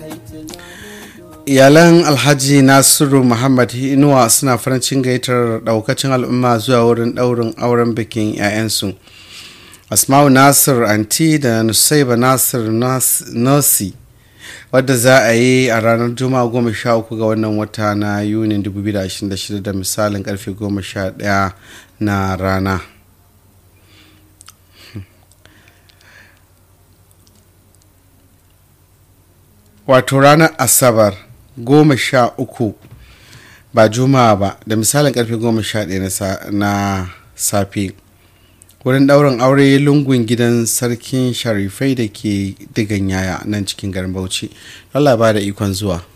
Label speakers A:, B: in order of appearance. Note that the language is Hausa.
A: iyalan alhaji nasiru muhammad inuwa suna farin cikin gayyatar daukacin al'umma zuwa wurin daurin auren bikin 'ya'yansu asma'u nasir anti da nusaiba nasir nasi wadda za a yi a ranar juma'a goma sha uku ga wannan wata na yunin 2026 da misalin karfe goma sha daya na rana wato ranar asabar goma sha uku ba juma'a ba da misalin karfe goma sha ɗaya na safe wurin ɗaurin aure lungun gidan sarkin sharifai da ke digan yaya nan cikin garin bauchi allah ba da ikon zuwa